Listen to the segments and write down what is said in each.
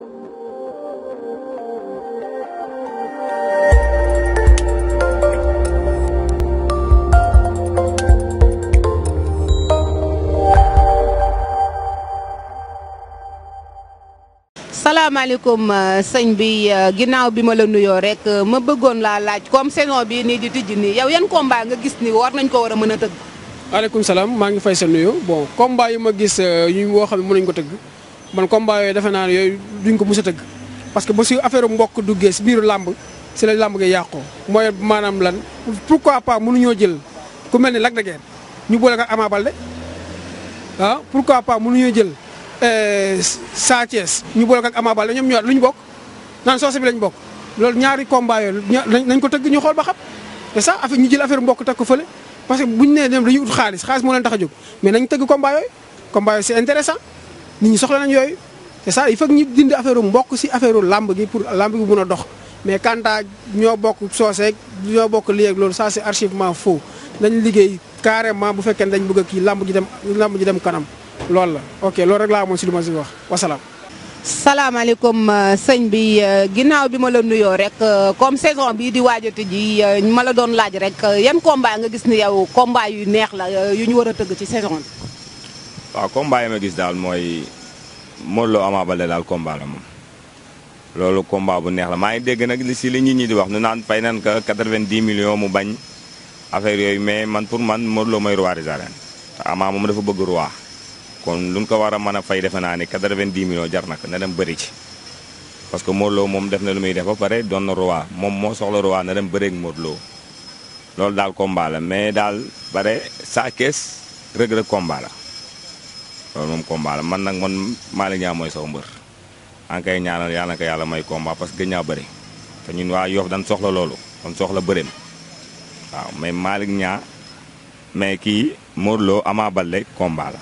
salaamaaleykum sëñ bi ginnaaw bi ma la nuyoo rek ma bëggoon laa laaj comme saison bi nii di tijji nii yow yan combat nga gis ni war nañ ko war a mën a tëgg. maaleykum salaam maa ngi fay sa nuyu bon combat yi ma gis yu woo xam ne mën nañu ko tëgg man combat yooyu defe naa ne yooyu duñ ko mës a tëgg parce que ba si affaire mbokk duggee si biiru làmb si la làmb gi yàqoo mooy maanaam lan pourquoi pas mënuñoo jël ku mel ni Lac de Guiers ñu boole ko ak Ama Baldé ah pourquoi pas mënuñoo jël Sa Thiès ñu boole ko ak Ama Baldé ñoom ñoo lu ñu bokk naan soose bi lañ bokk loolu ñaari combat yooyu nañ ko tëgg ñu xool ba xam te ça affaire ñu jël affaire mbokk teg ko fële parce que buñu nee dem dañuy ut xaalis xaalis moo leen tax a jóg mais nañ tëgg combat yooyu combat yooyu c'est intéressant nit ñi soxla nañ yooyu te ça il faut que ñu dindi affaire mbokk si affaire làmb gi pour làmb gi mun a dox mais kanta ñoo bokk sooseeg ñoo bokk lii ak loolu ça c'est archivement faux nañ liggéey carrément bu fekkee ne dañ bëgg a kii làmb ji dem làmb ji dem kanam loolu la ok loolu rek laa amoon si lu ma si wax wasalaam. salaamaaleykum sëñ bi ginnaaw bi ma la nuyoo rek comme saison bii di waajati ji ma la doon laaj rek yan combat nga gis ni yow combat yu neex la yu ñu war a tëgg ci saison bi. waaw combat yi ma gis daal mooy Modou Lo Ama Baldé daal combat la moom loolu combat bu neex la maa ngi dégg nag li si li nit ñi di wax nu naan fay nañ ko 90 millions mu bañ affaire yooyu mais man pour man Modou Lo mooy roi des arènes te Ama moom dafa bëgg roi. kon luñ ko war a mën a fay defe naa ne 90 millions jar na ko na dem bëri ci parce que Modou Lo moom def na lu muy def ba pare doon na roi moom moo soxla roi na dem bëreeg Modou Lo loolu daal combat la mais daal bare Sa Thiès Reug Reug combat la loolu moom combat la man nag man Malick Niang mooy sama mbër an kay ñaanal yàlla na ko yàlla may combat parce que gën ñaa bëri te ñun waa Yoff dañ soxla loolu kon soxla bëreem waaw mais Malick Niang mais kii Modou Lo Ama Baldé combat la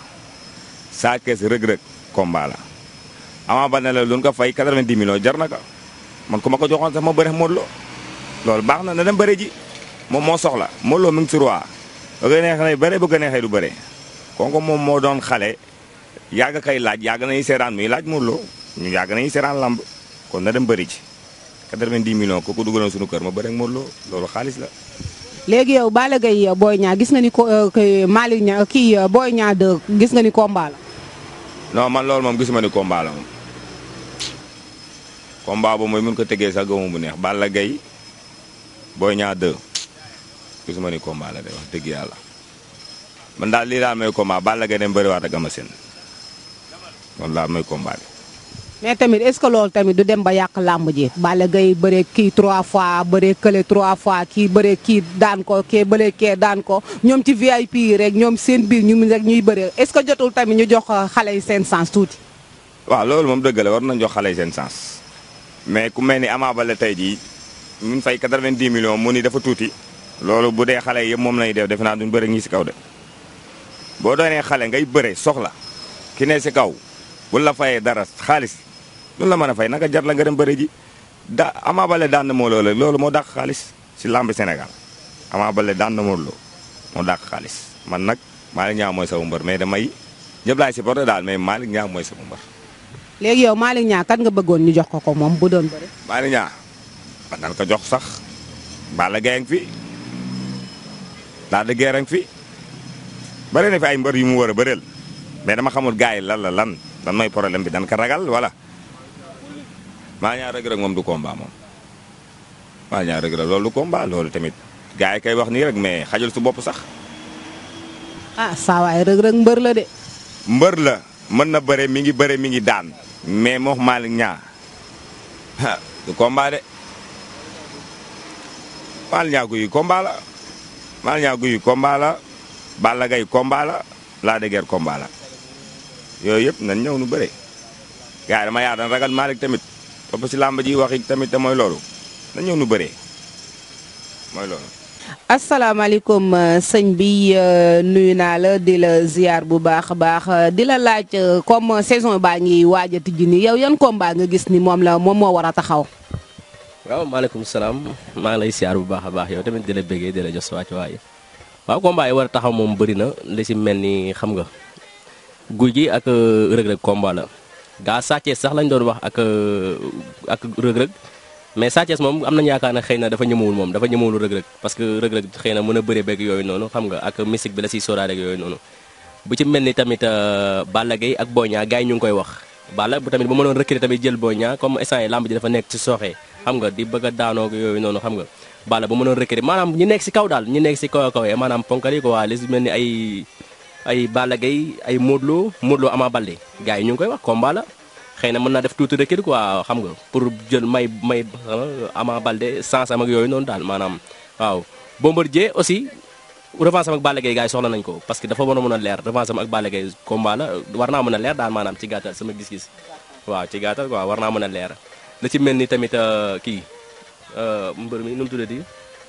Sa Thiès Reug Reug combat la Ama Baldé la lu ko fay 90 millions jar na ko man ku ma ko joxoon sax ma bëre Modou Lo loolu baax na na dem bëre ji moom moo soxla Modou Lo mi ngi si roi ba nga neex na bëre bu ko neexee du bëre kooku moom moo doon xale yàgg kay laaj yàgg nañu seeraan muy laaj Modou Lo ñu yàgg nañu seeraan lamb kon na dem bëri ji 90 millions ku ko dugaloon suñu kër ma bëre ak Modou Lo loolu xaalis la. léegi yow Balla Gaye Boy Niang gis nga ni ko Malick Niang kii Boy Niang 2 gis nga ni combat la. non man loolu moom gisuma ni combat la moom combat boobu mooy mun ko tegee sax gëmu bu neex Balla Gaye Boy Niang 2 gisuma ni combat la de wax dëgg yàlla man daal lii daal mooy combat Balla Gaye dem bëriwaat ak Ama Sène loolu daal mooy combat bi. mais tamit est-ce que loolu tamit du dem ba yàq làmb ji Balla Gaye bëree kii trois fois bëree kële trois fois kii bëree kii daan ko kee bëree kee daan ko ñoom ci VIP yi rek ñoom seen biir ñu rek ñuy bëree est-ce que jotul tamit ñu jox xale yi seen sens tuuti. waaw loolu moom dëgg la war nañ jox xale yi seen sens mais ku mel ni Ama Baldé tey jii mun fay 90 millions mu ni dafa tuuti loolu bu dee xale yëpp moom lañuy def defe naa duñ bëre ñi si kaw de boo doonee xale ngay bëre soxla ki ne si kaw bu la fayee dara xaalis. loolu la mën a fay naka jar la nga dem bëri ji da Ama Baldé daan na moo loolu loolu moo dàq xaalis si lamb Sénégal Ama Baldé daan na moo loolu moo dàq xaalis man nag Malick Niang mooy sama mbër mais damay ñëpp laay supporté daal mais Malick Niang mooy sama mbër. léegi yow Malick Niang kat nga bëggoon ñu jox ko ko moom bu doon bëri. Malick Niang man nan ko jox sax Balla Gaye a ngi fi Lac de Guiers a ngi fi bëri na fi ay mbër yu mu war a bëreel mais dama xamul gars yi lan la lan lan mooy problème bi dan ko ragal wala. maa ñaar Reug Reug moom du combat moom maa ñaar Reug Reug loolu du combat loolu tamit gars yi kay wax nii rek mais xajul su bopp sax. ah saa waay Reug Reug mbër la de. mbër la mën na bëre mi ngi bëre mi ngi daan mais moo Malick Niang ah du combat de Malick Niang guy combat la Malick Niang guy combat la Balla Gaye combat la Lac de Guiers combat la yooyu yëpp nañ ñëw nu bëre gars yi dama yaa daan ragal Malick tamit. topp si làmb ji wax tamit te mooy loolu na ñëw nu bëree mooy loolu. asalaamaaleykum sëñ bi nuyu naa la di la ziar bu baax a baax di la laaj comme saison baa ngi waaj a tijji nii yow yan combat nga gis ni moom la moom moo war a taxaw. waaw maaleykum salaam maa ngi lay ziar bu baax a baax yow tamit di la bëggee di la jox sa wàccuwaay waaw combat yi war a taxaw moom bëri na li si mel ni xam nga guy gi ak Reug Reug combat la gaa Sa Thiès sax lañ doon wax ak ak rëg-rëg mais Sa Thiès moom am nañu yaakaar ne xëy na dafa ñëmawul moom dafa ñëmawul rëg-rëg parce que rëg-rëg xëy na mën a bëre beeg yooyu noonu xam nga ak mystique bi la siy sóoraale ak yooyu noonu bu ci mel ni tamit Balla Gaye ak Boy Niang gars yi ñu ngi koy wax Balla bu tamit bu ma doon recruter tamit jël Boy Niang comme instant yi lamb ji dafa nekk ci sooxee xam nga di bëgg a daanoo ak yooyu noonu xam nga Balla bu ma doon recruter maanaam ñi nekk si kaw daal ñi nekk si kaw kaw maanaam ponkal yi ko waa li si mel ni ay ay Balla Gaye ay Modou Lo Modou Lo Ama Baldé gars yi ñu ngi koy wax combat la xëy na mën naa def tuuti recul quoi xam nga pour jël may may Ama Baldé sens am ak yooyu noonu daal maanaam waaw Bombardier aussi revanche am ak Balla Gaye gars yi soxla nañ ko parce que dafa war a mën a leer revanche am ak Balla Gaye combat la war naa mën a leer daal maanaam ci gàttal sama gis-gis waaw ci gàttal quoi war naa mën a leer la ci mel ni tamit kii mbër mi nu mu tuddati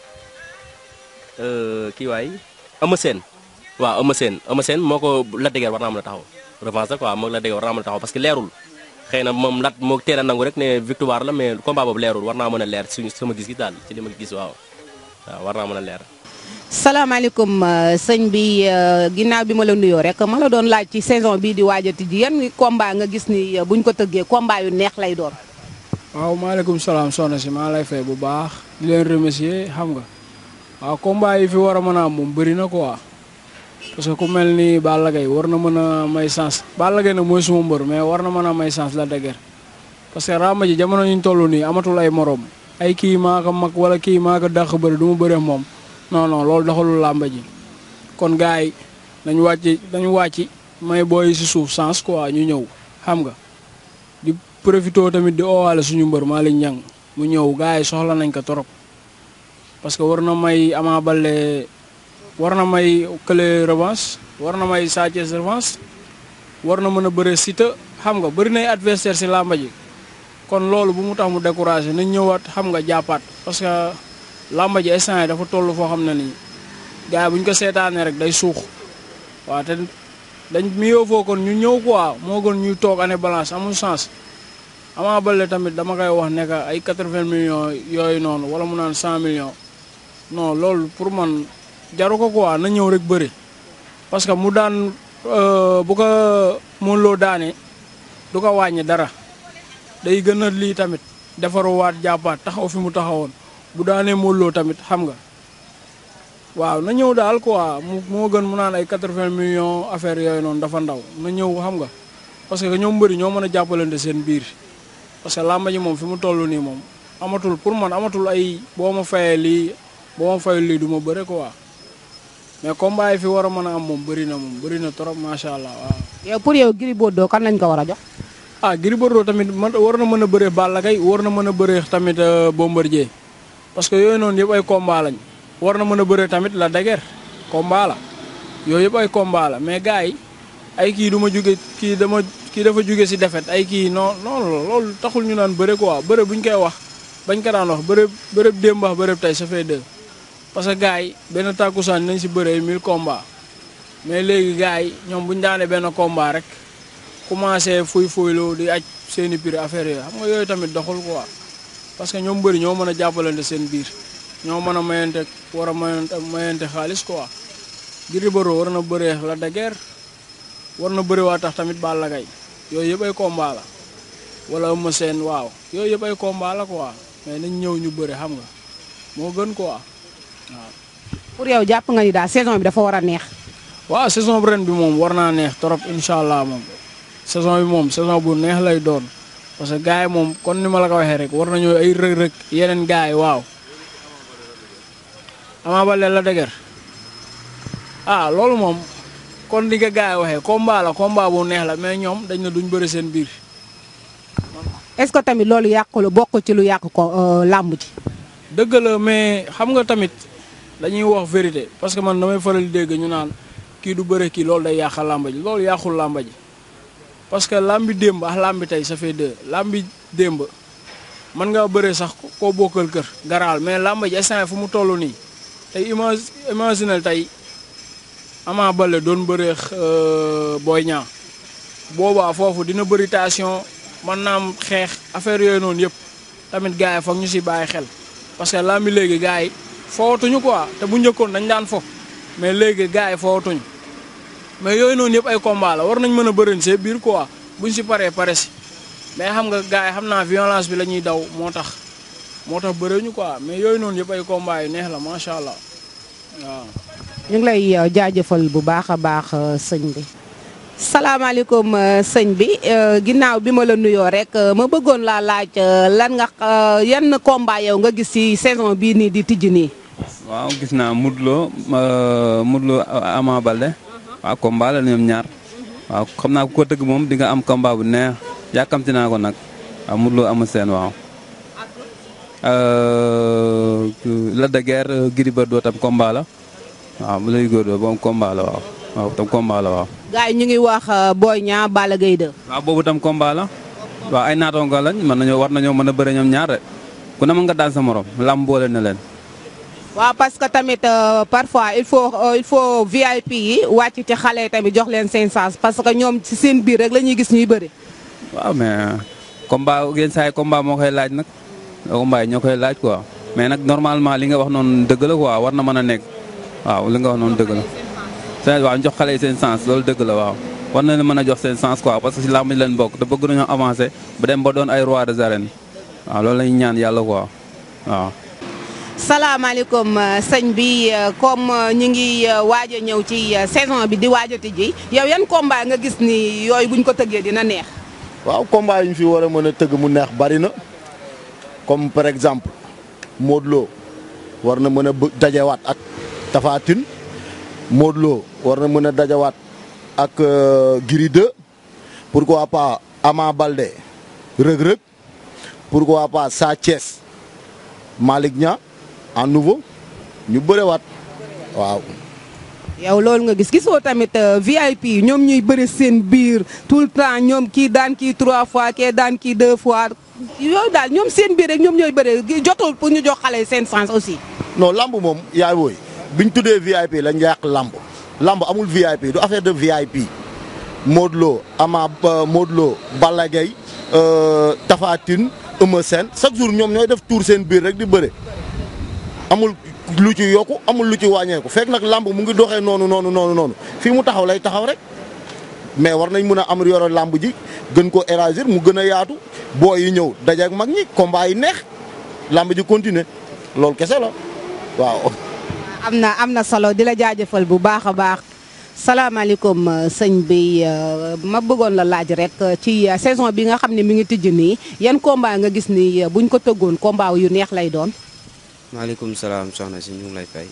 kii waay Eumeu Sène waaw Eumeu Sène Eumeu Sène moo ko Lac de Guiers war naa mën a taxaw revanche la quoi moo Lac de Guiers war naa mën a taxaw parce que leerul xëy na moom lat moo teel a nangu rek ne victoire la mais combat boobu leerul war naa mën a leer suñu sama gis-gis daal ci li ma gis waaw waaw war naa mën a leer. salaamaaleykum sëñ bi ginnaaw bi ma la nuyoo rek ma la doon laaj ci saison bii di waajati ji yan combat nga gis ni buñ ko tëggee combat yu neex lay doon. waaw maaleykum salaam soxna si maa lay fay bu baax di leen remercier xam nga waaw combat yi fi war a mën a am moom bëri na quoi parce que ku mel ni Balla Gaye war na mën a may chance Balla Gaye nag mooy suma mbër mais war na mën a may chance la dëgër parce que ràmba ji jamono ñu toll nii amatul ay morom ay kii maa ko mag wala kii maa ko dàq bëri du ma bëree moom non non loolu doxalul làmba ji kon gars yi dañu wàcc dañu wàcc may booy si suuf chance quoi ñu ñëw xam nga di profité tamit di oowaale suñu mbër Malick Niang mu ñëw gars yi soxla nañ ko trop parce que war na may Ama Baldé war na may kële revanche war na may Sa Thiès revanche war na mën a bëre Siteu xam nga bëri nay adversaire si làmba ji kon loolu bu mu tax mu découragé nañ ñëwaat xam nga jàppaat parce que làmba ji instant yi dafa toll foo xam ne nii gars yi bu ñu ko seetaanee rek day suux waaw te dañ miyoo foo kon ñu ñëw quoi moo gën ñuy toog année balance amul sens Ama Baldé tamit dama koy wax ne que ay 80 millions yooyu noonu wala mu naan 100 millions non loolu pour man jaru ko quoi na ñëw rek bëri parce que mu daan bu ko mënuloo daane du ko wàññi dara day gën a lii tamit defaruwaat jàppaat taxaw fi mu taxawoon bu daanee mënuloo tamit xam nga waaw na ñëw daal quoi mu moo gën mu naan ay 80 millions affaire yooyu noonu dafa ndaw na ñëw xam nga parce que ñoom mbëri ñoo mën a jàppalante seen biir parce que làmba ji moom fi mu toll nii moom amatul pour man amatul ay boo ma fayee lii boo ma fayul lii du ma bëre quoi mais combat yi fi war a mën a am moom bëri na moom bëri na trop macha allah waaw. yow pour yow Gris Bordeaux kan lañ ko war a jox. ah Gris Bordeaux tamit man war na mën a bëree Balla Gaye war na mën a bëree tamit Bombardier parce que yooyu noonu yëpp ay combat lañ war na mën a bëree tamit la dëgër combat la yooyu yëpp ay combat la mais gars yi ay kii du ma jóge kii dama kii dafa jóge si defet ay kii non non loolu taxul ñu naan bëre quoi bëre bu ñu koy wax bañ ko daan wax bëre bëre démb wax bëre tey ça fait deux parce que gars yi benn tàkkusaan nañ si bëree 1000 combats mais léegi gars yi ñoom bu ñu daanee benn combat rek commencé fuy fuyloo di aj seeni prix affaire yooyu xam nga yooyu tamit doxul quoi parce que ñoom bëri ñoo mën a jàppalante seen biir ñoo mën a mayante war a mayante mayante xaalis quoi Gris Bordeaux war na bëree la de guerre war na bëri waa tax tamit Balla Gaye yooyu yëpp ay combat la wala Eumeu Sène waaw yooyu yëpp ay combat la quoi mais nañ ñëw ñu bëri xam nga moo gën quoi waaw. pour yow jàpp nga ni daal saison bi dafa war a neex. waaw saison ren bi moom war naa neex trop incha allah moom saison bi moom saison bu neex lay doon parce que gars yi moom kon ni ma la ko waxee rek war nañoo ay rëg-rëg yeneen gars yi waaw. Ama Baldé la dëgër ah loolu moom kon ni ko gars yi waxee combat la combat bu neex la mais ñoom dañ na duñ bëri seen biir. est-ce que tamit loolu yàqu la bokk ci lu yàq ko làmb ji. dëgg la mais xam nga tamit dañuy wax vérité parce que man damay faral di dégg ñu naan kii du bëre kii loolu day yàqal làmba ji loolu yàqul làmba ji parce que làmbi démb ak làmbi tey ça fait deux làmbi démb mën nga bëre sax koo bokkal kër garaal mais làmba ji instant fu mu toll nii tey image imaginel tey Ama Baldé doon bëreex Boy Niang boobaa foofu dina bëri tension mën naa am xeex affaire yooyu noonu yëpp tamit gars yi foog ñu si bàyyi xel parce que làmbi léegi gars yi foowatuñu quoi te bu njëkkoon dañ daan fo mais léegi gars yi foowatuñu mais yooyu noonu yëpp ay combat la war nañ mën a bërin see biir quoi buñ si paree pare si mais xam nga gars yi xam naa violence bi la ñuy daw moo tax moo tax bëriwuñu quoi mais yooyu noonu yëpp ay combat yu neex la macha allah waaw. ñu ngi lay euh, jaajëfal bu baax a baax euh, sëñ bi. salaamaaleykum euh, sëñ bi ginnaaw bi ma la nuyoo rek ma bëggoon laa laaj lan nga yan combat yow nga gis ci saison bii nii di tijji nii. waaw gis naa Modou Lo Modou Lo Ama Baldé waaw combat la ñoom ñaar waaw xam naa ku ko tëgg moom di nga am combat bu neex yàkkamti naa ko nag waaw Modou Lo Ama Sène waaw. Lac de Guiers Gris Bordeaux tam combat la waaw bu lay góor boobu combat la waaw waaw tam combat la waaw. gars yi ñu ngi wax Boy Niang Balla Gaye 2. waaw boobu tam combat la waaw ay naataango lañ mën nañoo war nañoo mën a bëre ñoom ñaar de ku ne mën nga daan sa morom lam boole na leen. waaw parce que tamit parfois il faut il faut VIP yi wàcc ci xale yi tamit jox leen seen chance parce que ñoom ci seen biir rek la ñuy gis ñuy bëri. waaw mais combat yenn saa yi combat moo koy laaj nag combat yi ñoo koy laaj quoi mais nag normalement li nga wax noonu dëgg la quoi war na mën a nekk waaw li nga wax noonu dëgg la. seen waaw jox xale yi seen chance loolu dëgg la waaw war na leen mën a jox seen chance quoi parce que si làmb ji leen bokk te bëgg nañoo avancer ba dem ba doon ay roi des arènes waaw loolu la ñuy ñaan yàlla quoi waaw. salaamaaleykum sëñ bi comme ñu ngi waaj a ñëw ci saison bi di waaj a tijji yow yan combat nga gis ni yooyu buñ ko tëggee dina neex. waaw combat yi ñu fi war a mën a tëgg mu neex bari na comme par exemple Modou Lo war na mën a bë dajewaat ak Tapha Tine Modou Lo war na mën a dajawaat ak Gris 2 pourquoi pas Ama Baldé Reug Reug pourquoi pas Sa Thiès Malick Niang en nouveau ñu bërewaat waaw. yow loolu nga gis gisoo tamit VIP ñoom ñuy bëri seen biir tout le temps ñoom kii daan kii trois fois kee daan kii deux fois yooyu daal ñoom seen biir rek ñoom ñooy bëri jotul pour ñu jox xale seen sens aussi. non lamb moom yaay booy biñ tuddee VIP lañ yàq lamb lamb amul VIP du affaire de VIP Modou Lo Ama Modou Lo Balla Gaye Tapha Tine Eumeu Sène chaque jour ñoom ñooy def tour seen biir rek di bëre amul lu ci yokku amul lu ci wàññeeku fekk nag lamb mu ngi doxee noonu noonu noonu noonu fii mu taxaw lay taxaw rek mais war nañ mën a am yoro lamb ji gën ko élargir mu gën a yaatu boo yi ñëw daje ak mag ñi combat yi neex lamb ji continuer loolu kese la waaw. am na am na solo di la jaajëfal bu baax a baax salaamaaleykum sëñ bi ma bëggoon la laaj rek ci saison bi nga xam ne mi ngi tijj nii yan combat nga gis ni buñ ko tëggoon combat yu neex lay doon. maaleykum salaam soxna si ñu ngi lay fay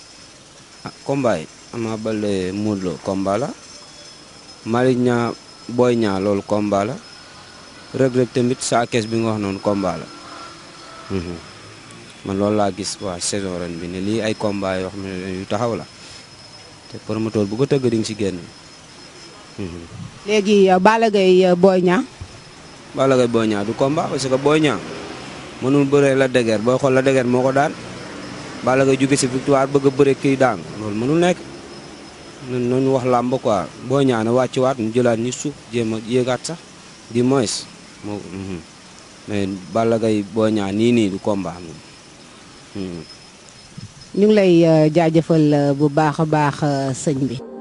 ah combat yi Ama Baldé Modou Lo combat la Malick Niang Boy Niang loolu combat la Reug Reug tamit Sa Thiès bi nga wax noonu combat la man loolu laa gis waa saison ren bi ne lii ay combat yoo xam ne yu taxaw la te promoteur bu ko tëgg di nga si génn. léegi Balla Gaye Boy Niang. Balla Gaye Boy Niang du combat parce que Boy Niang mënul bëree la dëgër booy xool la dëgër moo ko daan Balla Gaye jóge si victoire bëgg a bëre kii daan loolu mënul nekk ñun nañu wax làmb quoi Boy Niang na wàccuwaat ñu jëlaat ñu suuf jéem a yéegaat sax di moins moo mais Balla Gaye Boy Niang nii nii du combat moom. ñu ngi lay jaajëfal bu baax a baax sëñ bi.